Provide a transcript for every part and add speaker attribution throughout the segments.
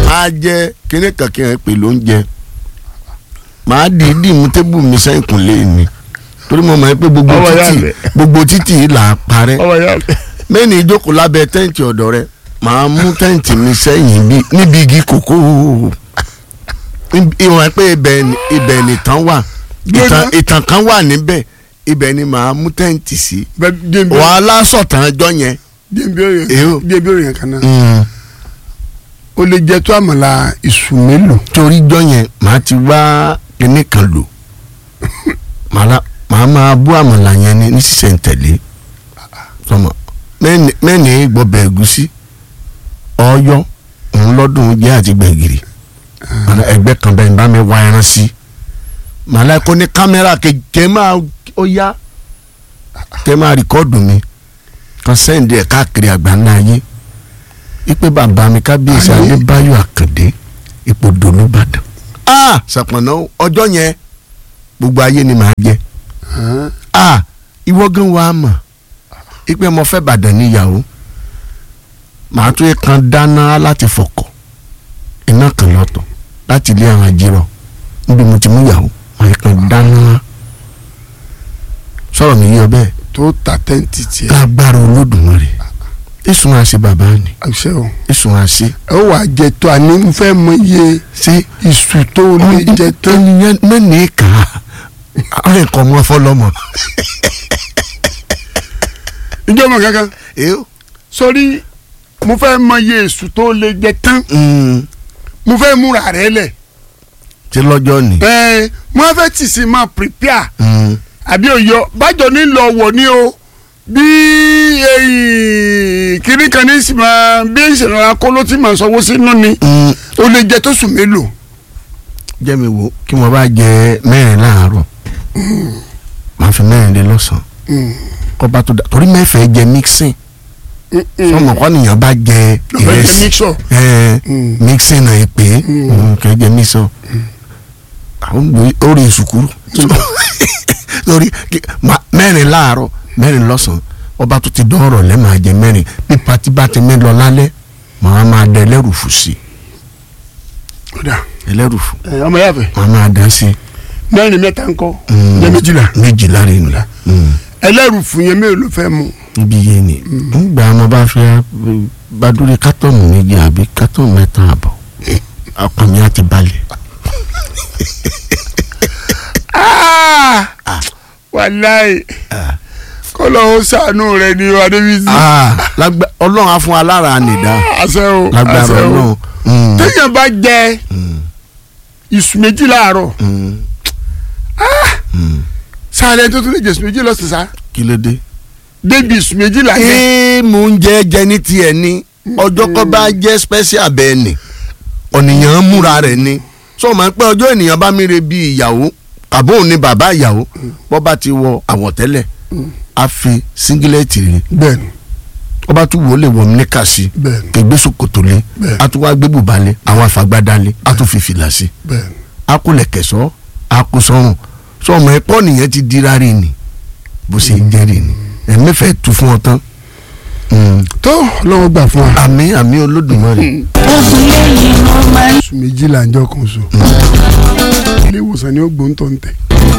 Speaker 1: máa jẹ kíní kankan pè ló ń jẹ màá dìídì mú tébù mi sẹ́yìn kùnlé mi torí mo mọ̀ pé gbogbo
Speaker 2: Ọmọ ìyá
Speaker 1: títì
Speaker 2: mi.
Speaker 1: gbogbo títì yìí là á parẹ́
Speaker 2: ọmọ ìyá mi.
Speaker 1: mẹ́ni ìjókòó lábẹ́ tẹ́ǹtì ọ̀dọ̀ rẹ màá mú tẹ́ǹtì mi sẹ́yìn bí- níbi igi kòkó ìwọ̀n pé ibẹ̀ ni- ibẹ̀ nìtàn wà ìtàn- ìtàn kan wà níbẹ̀ ibẹ̀ ni màá mú tẹ́ǹtì sí
Speaker 2: bẹ́ẹ̀ díẹ̀ bí
Speaker 1: wàhálà sọ̀tàn ẹjọ́ yẹn.
Speaker 2: díẹ̀ bí
Speaker 1: Èyó.
Speaker 2: òyìn díẹ̀ bí òyìn kan náà o lè jẹ tó àmàlà ìṣù mélòó
Speaker 1: torí jọ yẹn màá ti wá kíní kan lò màá la- màá máa bú àmàlà yẹn ní ní sísẹ̀ntẹ̀lé sọmọ mẹ́ni mẹ́ni gbọ́bẹ̀ ẹ̀gúsí ọ̀yọ́ òun lọ́dún jẹ́ àti gbẹ̀gìrì màá ẹgbẹ́ kan bẹ́ẹ̀ bá mi wá ẹran sí màá la kó ní kámẹ́rà kẹ̀kẹ́ máa ó yá kẹ́ máa rìkọ́ọ̀dù mi kan sẹ́ǹdì ẹ̀ káàkiri àgbáńlá ayé ipe bàbá mi kábíyèsí
Speaker 2: Ayé.
Speaker 1: adébáyọ̀ àkàndé ipò dolóbàdàn. a sàpọ̀nà ọjọ́ yẹn gbogbo ayé ni màá jẹ a ìwọ gan wa mọ̀ ipe mo fẹ́ bàdàn níyàwó màá tún kan dáná láti fọkọ̀ iná kan lọ́tọ̀ láti ilé àwọn ajírọ̀ níbi mo ti mú yàwó màá kan dáná sọ̀rọ̀ mi yí ọ bẹ́ẹ̀
Speaker 2: tó ta tẹ́ǹtì tiẹ̀
Speaker 1: lágbára olódùmarè ìsùn àṣẹ bàbá ni
Speaker 2: àṣẹ o
Speaker 1: ìsùn àṣẹ
Speaker 2: ẹ ó wàá jẹ tó àní mo fẹ́ mọ iye
Speaker 1: ṣé
Speaker 2: ìṣù tó o lè jẹ tán
Speaker 1: ènìyàn mẹ́ni kà á àwọn ẹ̀kọ́ mọ́ fọlọ́mọ.
Speaker 2: ìjọba kankan
Speaker 1: Èyó.
Speaker 2: sórí mo fẹ́ mọ iye ìṣù tó o lè jẹ tán mo fẹ́ múra rẹ lẹ̀
Speaker 1: ṣé lọ́jọ́ ni.
Speaker 2: ẹ mo fẹ́ tì sí máa prepare
Speaker 1: Mm.
Speaker 2: àbí òyọ bájọ ní lọ wọ ní o bí èyí kiri kan ní sì máa bí ìṣẹ̀lẹ̀ akóló tí màá sanwó sínú ni
Speaker 1: Mm.
Speaker 2: o lè jẹ tó sùn mélòó
Speaker 1: jẹ́ mi wò kí mo bá jẹ mẹ́rin láàárọ̀ màá fi mẹ́rin lé lọ́sàn-án kọ́ba tó dà torí mẹ́fẹ̀ẹ́ jẹ mixing sọmọ kọ́ nìyẹn bá jẹ
Speaker 2: lọ́fẹ̀ẹ́ jẹ
Speaker 1: ìrẹsì
Speaker 2: mixture.
Speaker 1: ẹ
Speaker 2: Mm.
Speaker 1: mixing náà pé kẹ́ jẹ mixing àwọn gbé orí ìsùkúrú lórí mẹ́rin láàárọ̀ mẹ́rin lọ́sàn-án ọba tó ti dọ́rọ̀ lẹ́ máa jẹ mẹ́rin bí pati bá ti mẹ́ lọ lálẹ́ màá máa dẹ ẹlẹ́rùfù sí
Speaker 2: Ọ̀dà.
Speaker 1: ẹlẹ́rùfù
Speaker 2: Ẹ, ọmọ yàfẹ́
Speaker 1: màá máa dá sí
Speaker 2: mẹ́rin mẹ́ta ńkọ́
Speaker 1: Mm.
Speaker 2: jẹ́ méjìlá
Speaker 1: méjìlá rẹ̀ nù
Speaker 2: ẹlẹ́rù fún yẹn mélòó ló fẹ́ mu
Speaker 1: níbi yé ni nígbà wọn bá fẹ́ bá dúró kátọ́ọ̀nù méjì àbí kátọ́ọ̀nù mẹ́ta àbọ̀ ọkàn mi á ti balẹ̀.
Speaker 2: wàláì kọ́lọ́ ó sànú rẹ ní adébísí
Speaker 1: Ah, lágbá- ọlọ́run á fún wa lára nìdá
Speaker 2: àṣẹ o
Speaker 1: lágbára
Speaker 2: àṣẹ o
Speaker 1: ọlọ́run. Mm,
Speaker 2: téèyàn bá jẹ
Speaker 1: mm,
Speaker 2: ìsù méjì láàárọ̀
Speaker 1: mm, mm.
Speaker 2: sáré tó tún lè jẹ ìsù méjì lọ́sàn sá
Speaker 1: kí ló dé.
Speaker 2: débi ìsù méjì làjẹ
Speaker 1: ee mò ń jẹ jẹ ní tiẹ̀ ni ọjọ́ kọ́ bá jẹ́ special bẹ́ẹ̀ ni ọ̀nìyàn ń múra rẹ̀ ni sọ ma pé ọjọ́ ènìyàn bá mi re bí ìyàwó àbóhùn ni bàbá ìyàwó bọ́ bá ti wọ àwọ̀tẹ́lẹ̀ á fi síngílẹ̀tì rẹ̀
Speaker 2: bẹ́ẹ̀ni
Speaker 1: ó bá tún wò ó lè wọ̀ ní kàṣí
Speaker 2: bẹ́ẹ̀ni
Speaker 1: kẹgbẹ́ sòkòtò lé
Speaker 2: Bẹ́ẹ̀.
Speaker 1: á tún wá gbé bùbá lé àwọn àfàgbádá lé á tún fi fìlà sí
Speaker 2: bẹ́ẹ̀ni
Speaker 1: á kó lẹ̀kẹ̀sọ́ á kó sọ́rùn sọ ọmọ ẹ̀pọ́ nìyẹn ti dira rè ni bó ṣe ń jẹ́ rè ni ẹ̀mí fẹ́ tu fún ọ tán Mm.
Speaker 2: tó lọ́wọ́ gbà fún wa
Speaker 1: àmì àmì olódùmarè
Speaker 2: ìsù méjì là ń jọ kan so ilé ìwòsàn ni ó gbóǹtọ̀ ń tẹ̀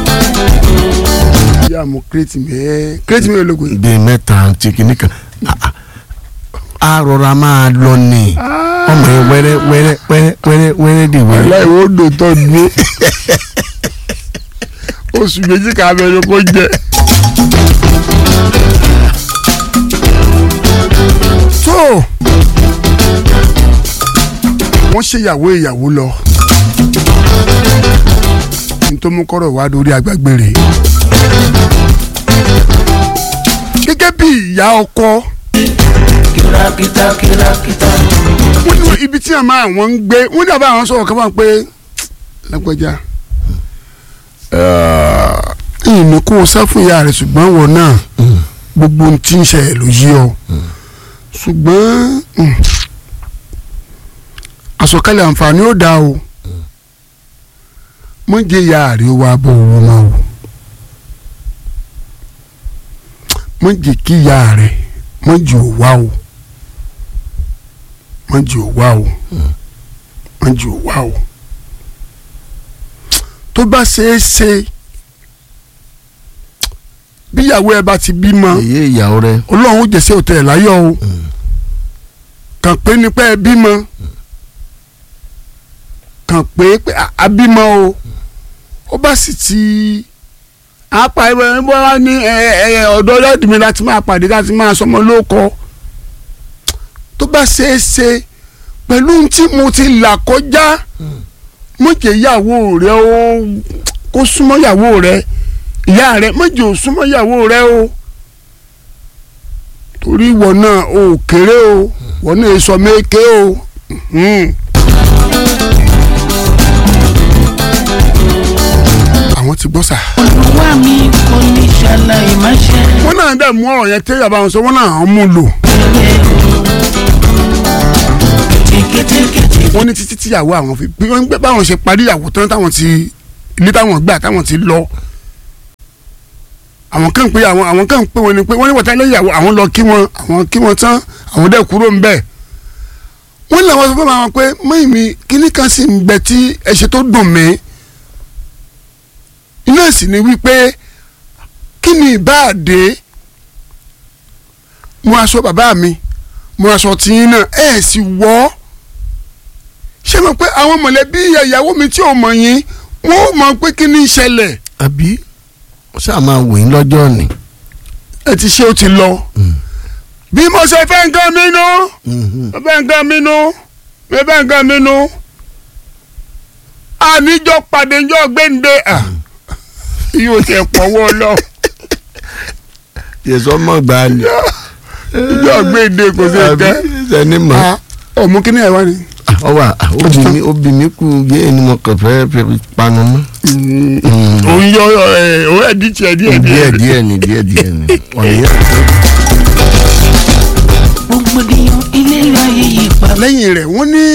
Speaker 2: yà mú kírètì mẹ́ẹ́ kírètì mẹ́ẹ́ ológun yìí
Speaker 1: bíi mẹ́ta àti kìíní kan Ah, ah. a rọra máa lọ ní ọmọ yẹn wẹ́rẹ́ wẹ́rẹ́ wẹ́rẹ́ wẹ́rẹ́ wẹ́rẹ́ dì wẹ́rẹ́
Speaker 2: aláìwọ́ odò tó dúró oṣù méjì ká bẹ̀rẹ̀ kó jẹ. tó wọ́n ṣe ìyàwó ìyàwó lọ ní tó mú kọ́rọ̀ wá lórí agbágbére gẹ́gẹ́ bí ìyá ọkọ wọ́n ní ibi tí àmọ́ àwọn ń gbé wọ́n ní àbá àwọn sọ̀rọ̀ kan máa pé lágbájá ìní kó o sá fún ìyá rẹ̀ ṣùgbọ́n wọ̀ náà gbogbo ohun tí ń ṣẹlẹ̀ ló yí ọ ṣùgbọ́n mm, àsọkalẹ̀ àǹfààní ó dáa o mọ̀jẹ̀ ìyá rẹ̀ ó wá bọ̀ owó máa wò mọ̀jẹ̀ kí ìyá rẹ̀ mọ̀jẹ̀ ò wá o mọ̀jẹ̀ ò wá o wọ́n jù wá o tó bá ṣeé ṣe bíyàwó ẹ bá ti bímọ
Speaker 1: èyí ìyàwó rẹ
Speaker 2: ọlọ́run ó jẹ́sẹ̀ òtẹ̀ ẹ̀ láyọ̀ o kàn pé nípa ẹ bímọ kàn pé pé a- a bímọ o ó bá sì ti apá ẹ bọ́ wá ní ẹ ẹ ọ̀dọ́ ọlọ́dún mi láti máa pàdé láti máa sọmọ lóko tó bá ṣeé ṣe pẹ̀lú ohun tí mo ti là kọjá mo jẹ́ ìyàwó rẹ o kó súnmọ́ ìyàwó rẹ ìyá rẹ mo jẹ́ ò súnmọ́ ìyàwó rẹ o torí ìwọ náà o ò kéré o ìwọ náà sọ méke o. Mhm. àwọn ti gbọ́ sà.
Speaker 3: olúwa mi kò ní ṣàlàyé má ṣe
Speaker 2: wọ́n náà dẹ̀ mú ọ̀rọ̀ yẹn tẹ́lẹ̀ bá wọn sọ wọ́n náà mú lò.
Speaker 3: kétékété
Speaker 2: wọ́n ní títí tíyàwó àwọn fi bí wọ́n ń gbé báwọn ṣe parí ìyàwó tán táwọn ti ilé táwọn gbà táwọn ti lọ. àwọn kan pé àwọn àwọn kan pé wọn ni pé wọ́n ní wọ́n tẹ́lẹ̀ ìyàwó àwọn lọ kí wọn àwọn kí wọn tán àwọn dẹ̀ kúrò ń bẹ̀. wọ́n làwọn sọ fún àwọn pé mọ́yìn mi kíní kan sì ń bẹ tí ẹ̀ṣẹ̀ tó dùn mí. iná sì ni wípé kí ni ìbáàdé mo aṣọ bàbá mi mo aṣọ tiyín náà ẹ̀ sì wọ́ ọ́ ṣé mo pé àwọn mọ̀lẹ́bí ìyàwó mi tí ò mọ̀ yín wọ́n ó mọ̀ pé kí ni ìṣẹ̀lẹ̀
Speaker 1: àbí ṣáà máa wò yín lọ́jọ́ ni.
Speaker 2: ẹ ti ṣe ó ti lọ. bí mo ṣe fẹ́ nǹkan mi nú mo fẹ́ nǹkan mi nú mo fẹ́ nǹkan mi nú. àníjọ pàdé ńjọ gbẹ̀ǹde yóò tẹ̀ pọ̀wọ́ lọ
Speaker 1: yẹsọ mọ gbà ni.
Speaker 2: ìjọ gbẹ̀ǹde kò sí
Speaker 1: àbí
Speaker 2: ẹ̀kẹ́.
Speaker 1: sẹni mọ.
Speaker 2: ọmọ kíní ẹ̀ wá ni.
Speaker 1: ọwọ obì mi obì mi kú yé ni mo kàn fẹ́ fẹ́ panu mọ́.
Speaker 2: òun yọ ẹ òun ẹ̀ di tiẹ̀ díẹ̀
Speaker 1: díẹ̀ díẹ̀ ni díẹ̀ díẹ̀ ni ọ̀nìyàn.
Speaker 3: gbogbogbòdìyàn ilé ayé yìí pa
Speaker 2: lẹ́yìn rẹ̀ wọ́n ní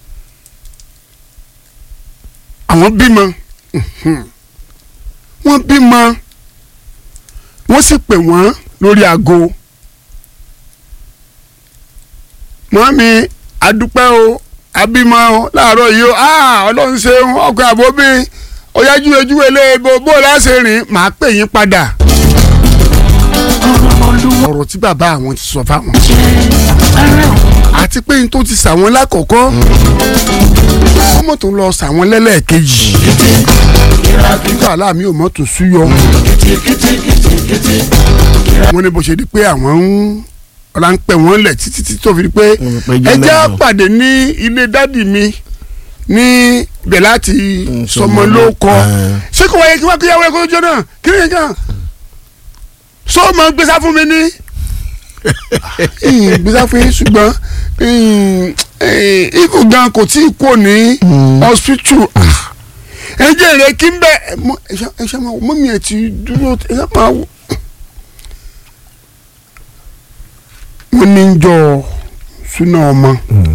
Speaker 2: àwọn bímọ wọ́n bímọ wọ́n sì pè wọ́n lórí aago mọ́mí adúpẹ́ o abímọ o láàárọ̀ yìí o ah ọlọ́run ṣeun ọkọ̀ àbóbí ọ̀yájú ojú ilé bó bó láṣẹ rìn màá pè yín padà
Speaker 3: ọ̀rọ̀ olúwa
Speaker 2: ọ̀rọ̀ tí bàbá àwọn ti sọ fáwọn
Speaker 3: jẹ́ ara òun
Speaker 2: àti pé n tó ti sàwọn lákọ̀ọ́kọ́ ọmọ tó ń lọ sàwọn lẹ́lẹ́ẹ̀kejì nígbà aláàmì ò mọ̀ tó súyọ wọ́n ní bó ṣe di pé àwọn ń ọ̀la ń pẹ̀ wọ́n lẹ̀ títí tí tó fi di pé
Speaker 1: Wọ́n pẹ́ jẹ́
Speaker 2: ẹ jẹ́
Speaker 1: mẹ́jọ.
Speaker 2: pàdé ní ilé dádì mi ní ibẹ̀ láti sọmọ ló kọ
Speaker 1: Ah.
Speaker 2: ṣé kò wáyé kí wọ́n kí yàwó ẹ̀kọ́ lójó náà kí ni nǹkan sọ ma gbèsè fún mi ní gbèsè fún yín ṣùgbọ́n ikú gan kò tí ì kú ní hospital ẹ jẹ́ èrè kí n bẹ ẹ ṣe máa wọ mọ́mí ẹ̀ ti dúró ẹ ṣe máa wọ. wọ́n ní jọ súná ọmọ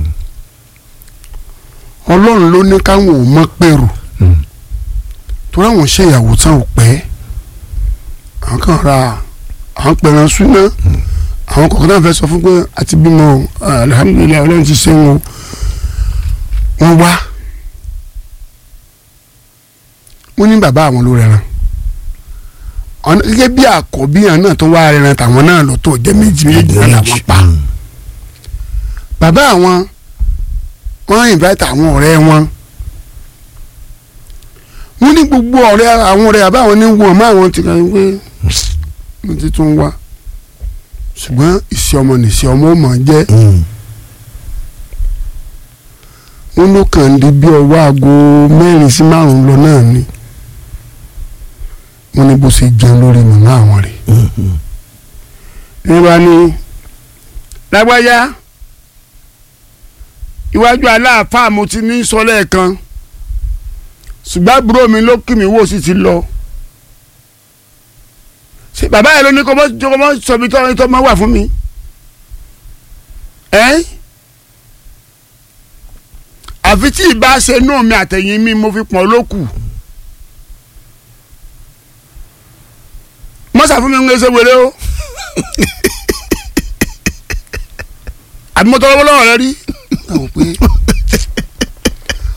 Speaker 2: ọlọ́run ló ní káwọn ò mọ̀ pẹ̀rù torí àwọn ṣèyàwó tán ò pẹ́ àwọn kan ra àwọn pẹ̀ràn súná àwọn kọ̀ọ̀kan náà fẹ́ sọ fún pé àti bímọ o, alihamudulilayi ọlọ́run ti ṣe wọn wọ́n wá wọ́n ní bàbá àwọn ló rẹran ọ̀nà gẹ́gẹ́ bí àkọ́bí àwọn náà tó wá rẹran tàwọn náà lọ tó jẹ́ méjì méjì náà làwọn pa bàbá àwọn wọ́n invite àwọn ọ̀rẹ́ wọn wọ́n ní gbogbo ọ̀rẹ́ àwọn ọ̀rẹ́ bàbá àwọn ní wọ́n mọ́ àwọn ti kàn ń pé wọ́n ti tún wá ṣùgbọ́n ìṣe ọmọ nìṣe ọmọ ò mọ̀ jẹ́ wọ́n ló kàn ń di bí ọwọ́ aago mẹ́rin sí márùn-ún lọ náà ni wọ́n ní bó ṣe jẹun lórí màmá àwọn rẹ̀ nígbà ní lágbájá iwájú aláàfáà mo ti ní sọ lẹ́ẹ̀kan ṣùgbọ́n àbúrò mi ló kí mi wò sí ti lọ ṣe bàbá yẹn ló ní kó mọ́ kó mọ́ sọ mi tọ́ tọ́ mọ́ wà fún mi ẹ́ àfi tí ì bá ṣe inú mi àtẹ̀yìn mi mo fi pọ̀n lókù mọ́sà fún mi ń gbèsè wèrè o àbí mo tọrọ lọ́wọ́ rẹ rí. àwọn pé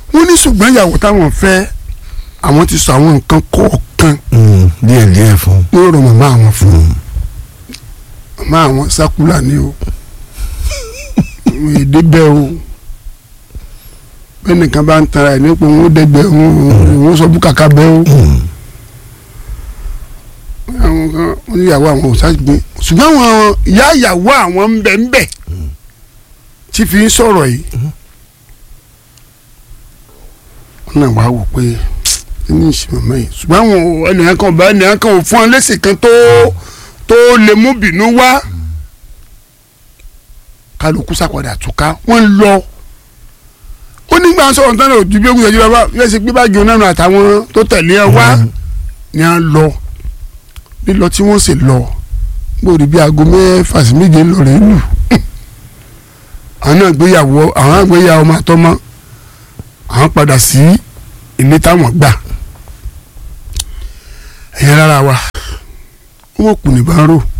Speaker 2: ìyàwó táwọn fẹ́ àwọn ti sọ àwọn nǹkan kọ̀ọ̀kan
Speaker 1: Mm, díẹ̀ díẹ̀ fún
Speaker 2: ní ọ̀rọ̀ màmá àwọn fún un màmá àwọn sákúlà ni o èdè bẹ́ẹ̀ o bẹ́ẹ̀ nìkan bá ń tara ẹ̀ nípò wọn ó dẹ́gbẹ́ wọn ó sọ búkàkà bẹ́ẹ̀ o
Speaker 1: Mm,
Speaker 2: àwọn kan wọ́n ní ìyàwó àwọn ò sáàgbé ṣùgbọ́n àwọn ìyá ìyàwó àwọn ń bẹ ń bẹ tí fi ń sọ̀rọ̀ yìí wọ́n náà wá wò pé kí ní ìṣe màmá yìí ṣùgbọ́n àwọn ò- ẹnìyàn kan bá ẹnìyàn kan ò fún ọ lẹ́sìn kan tó tó lè mú bínú wá kálukú sàpàdà túká wọ́n lọ ó nígbà sọ̀rọ̀ tán náà ojú bí ó kúta jí bàbá yẹ́n ṣe gbé báàgì onáà nù àtàwọn tó tẹ̀lé ẹ wá ni à ń lọ lílọ tí wọ́n sì lọ gbòòrò bíi aago mẹ́fà sí méje ń lọ rẹ̀ lù àwọn náà gbéyàwó àwọn àgbéyàwó máa tọ́ mọ́ àwọn padà sí ilé táwọn gbà ẹ̀yẹ rárá wa wọ́n kù ní bá ń rò